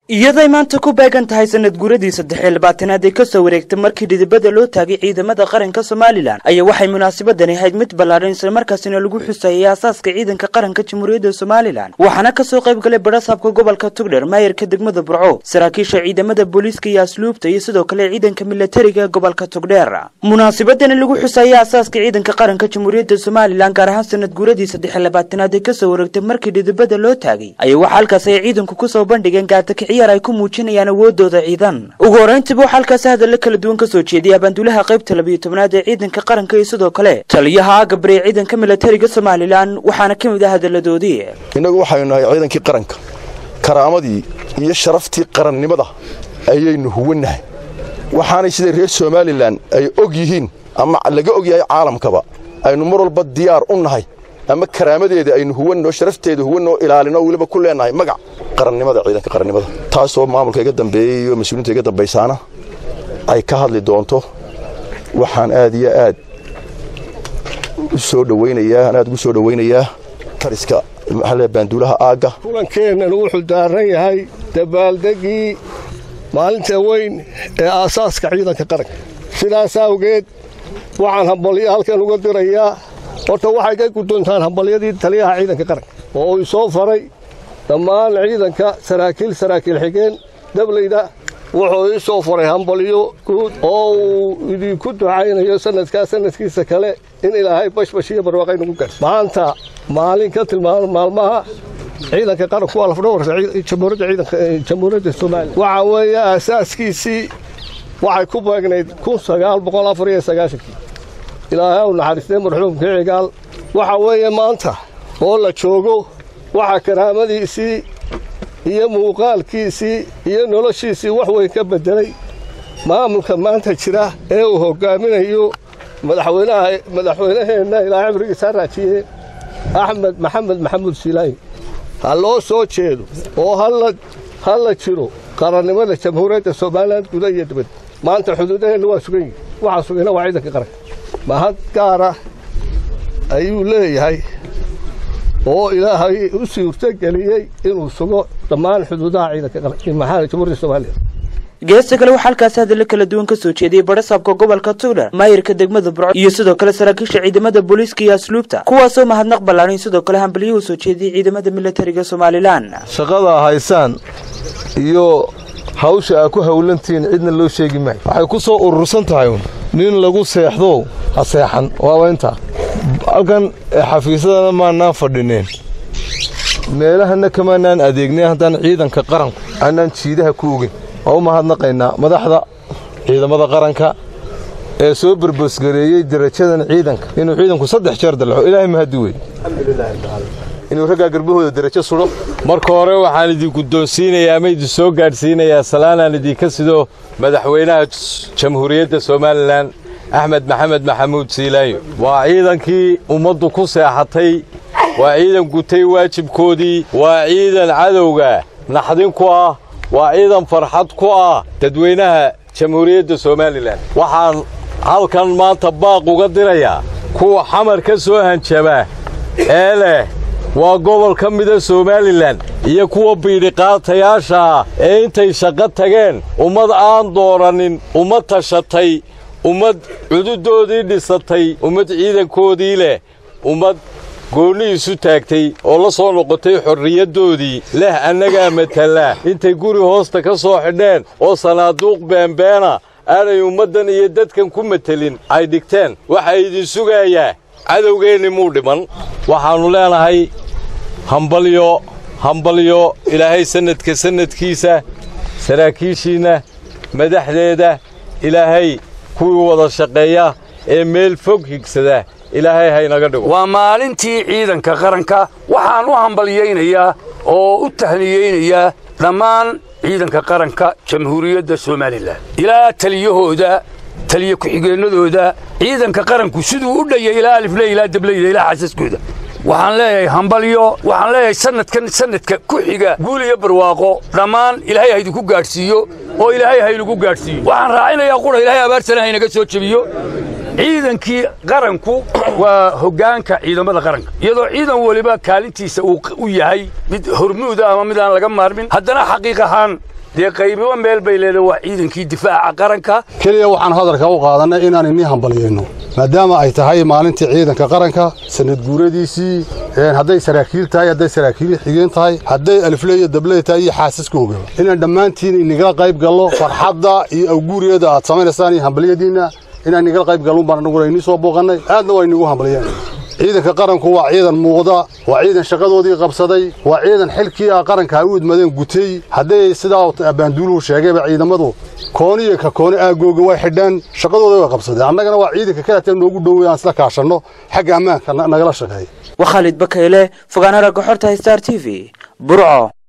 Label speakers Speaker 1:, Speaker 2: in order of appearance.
Speaker 1: iyaday maanta ku beegan tahay sanad guuradii saddexiyo labaatanaad ee kasoo wareegtay markii dhidibada loo taagay ciidamada qaranka somalilan ayaa waxay munaasabadani ahayd mid ballaadhan islamarkaasina lagu xusayay aasaaska ciidanka qaranka jamhuuriyadda somalilan waxaana kasoo qayb galay barasaabka gobolka tugdher maayarka degmada burco saraakiisha ciidamada booliiska iyo asluubta iyo sidoo kale ciidanka milatariga ee gobolka tugdheer munaasabadani lagu xusayay aasaaska ciidanka qaranka jamhuuriyadda somalilan gaar ahaan sanad guuradii saddexiyo labaatanaad ee kasoo wareegtay markii dhidibada loo taagay ayaa waxaa halkaas ay ciidanku kusoo bandhigeen gaartakiciya ay ku muujinayaan awoodooda ciidan ugu horrayntiiba waxaa halkaasi hadalla kala duwan ka soo jeediyay abaanduulaha qaybta labiyo tobnaad ee ciidanka qaranka iyo sidoo kale taliyaha agabari ee ciidanka milatariga somalilan waxaana ka mid ah hadalladoodii
Speaker 2: innagu waxaynu nahay ciidankii qaranka karaamadii iyo sharaftii qarannimada ayaynu huwannahay waxaanay sida reer somalilan ay og yihiin ama laga og yahay caalamkaba aynu mar walba diyaar u nahay ama karaamadeeda aynu huwanno sharafteeda huwanno ilaalino weliba ku leenahay magac qarannimada ciidanka qarannimada taasoo maamulka iga dambeeyey iyo mas-uuliinta iga dambaysaana ay ka hadli doonto waxaan aad iyo aad u soo dhawaynayaa aan aad ugu soo dhawaynayaa tariska maxalle baanduulaha aagga
Speaker 3: kulankeennan wuxuu daaran yahay dabaaldegii maalinta weyn ee aasaaska ciidanka qaranka sidaas awgeed waxaan hambalyo halkan uga dirayaa horta waxay ka guddoontaan hambalyadii taliyaha ciidanka qaranka oo uu soo faray dhammaan ciidanka saraakiil saraakiil xigeen dablayda wuxuu ii soo faray hambalyo guud oo uu idinku ducaynayo sanadkaa sanadkiisa kale in ilaahay bashbash iyo barwaaqay nagu gaarso maanta maalin ka tilmaamo maalmaha ciidanka qaranku waa lafdhawarka jamhuuriyadda ciidanka jamhuuriyadda soomaaliya waxa weeye aasaaskiisii waxay ku beegnayd kun sagaal boqol afar iyo sagaashankii ilaahay u naxariistay marxuumkii cigaal waxa weeye maanta oo la joogo waxaa karaamadiisii iyo muuqaalkiisii iyo noloshiisii wax weyn ka beddelay maamulka maanta jira ee uu hoggaaminayo madaxweynaha madaxweynaheenna ilaa cibrigiisa raajiye axmed maxamed maxamuud siilaayi ha loo soo jeedo oo ha la jiro qarannimada jamhuuriyadda somalilan guda iyo dibad maanta xuduudaheenna waa sugan yihin waxaa sugayna waa ciidanka qaranka mahad gaara ayuu leeyahay oo ilaahay u suurtogeliyey inuu sugo dhammaan xuduudaha ciidanka maxaa jamhuuriyadda soomaaliya
Speaker 1: geesta kale waxaa halkaasi hadallo kala duwan ka soo jeediyey barasaabka gobolka tugdher maayirka degmada burco iyo sidoo kale saraakiisha ciidamada booliiska iyo asluubta kuwaasoo mahadnaq ballaanay sidoo kale hambalyo u soo jeediyey ciidamada milatariga somalilan
Speaker 4: shaqada haysaan iyo hawsha aa ku hawlantihiin cidna loo sheegi maayo waxay ku soo urursan tahay un nin lagu seexdow ha seexan waaba intaa halkan xafiisadana maannaan fadhineen meelahana kamaanaan adeegnay haddaan ciidanka qaranku aanaan jiidaha ku ogeyn waa u mahadnaqaynaa madaxda ciidamada qaranka ee soo berbosgareeyey derajadan ciidanka inuu ciidanku saddex jeer dalxo ilaahay mahadi wey inuu raggaa garbahooda derajo sudho
Speaker 5: marka hore waxaan idin guddoonsiinayaa ama idin soo gaadhsiinayaa salaanaan idinka sido madaxweynaha jamhuuriyadda somalilan axmed maxamed maxamuud siilaayo waa ciidankii ummaddu ku seexatay waa ciidan gutay waajibkoodii waa ciidan cadowga naxdin ku ah waa ciidan farxad ku ah dadweynaha jamhuuriyadda somalilan waxaan halkan maanta baaq uga dirayaa kuwa xamar ka soo hanjaba ee leh waa gobol ka mida somalilan iyo kuwa biidhiqaatayaasha ah ee intay shaqo tageen ummad aan doorannin ummad tashatay ummad cududoodii dhisatay ummad ciidankoodii leh ummad goonni isu taagtay oo la soo noqotay xorriyaddoodii leh annagaa matala intay guri hoosta ka soo xidheen oo sanaaduuq beenbeena aanay ummaddan iyo dadkan ku matelin ay dhigteen waxaa idin sugayaa cadowgeenni muu dhiman waxaannu leenahay hambalyo hambalyo ilaahay sannadka sannadkiisa saraakiishiinna madaxdeeda ilaahay kuwii wada shaqeeya ee meel fog higsada ilaahay haynaga dhigo
Speaker 6: waa maalintii ciidanka qaranka waxaan u hambalyaynayaa oo u tahniyeynayaa dhammaan ciidanka qaranka jamhuuriyadda somalilan ilaa taliyahooda taliya ku-xigeennadooda ciidanka qaranku siduu u dhayay ilaa alifle ilaa dableyda ilaa xasaskooda waxaan leeyahay hambalyo waxaan leeyahay sanadkan sanadka ku xiga guul iyo barwaaqo dhammaan ilaahay haydinku gaadhsiiyo oo ilaahay haynagu gaadhsiiyo waxaan raacinayaa qura ilaahay abaarsana haynaga soo jebiyo ciidankii qaranku waa hoggaanka ciidamada qaranka iyadoo ciidan weliba kaalintiisa uu u yahay mid hormuuda ama mid aan laga maarmin haddana xaqiiq ahaan dee qaybiba meel bay leedahay waa ciidankii difaaca qaranka
Speaker 7: keliya waxaan hadalka u qaadannay inaan inii hambalyayno maadaama ay tahay maalintii ciidanka qaranka sanad guuradiisii hadday saraakiil tahay hadday saraakiil xigeen tahay hadday alifle iyo dabley tahay iyo xaasaskooga inaan dhammaantiin inagala qayb gallo farxadda iyo awguuriyada aad samaynaysaan iyo hambalyadiinna inaan inagala qayb gallon baan anaguna inii soo booqannay aadna waa inigu hambalyeen ciidanka qaranku waa ciidan muuqda waa ciidan shaqadoodii qabsaday waa ciidan xilkii ah qaranka ay u idmadeen gutay hadday sidaa baanduuluhu sheegayba ciidamadu kooni iyo ka kooni aagooga way xidheen shaqadooda way qabsadeen annagana waa ciidanka kaleeta noogu dhowey aan isla kaashanno xagga ammaanka nagala shaqeeya
Speaker 1: waa khaalid bakayle fogaana ragga xorta star t v burco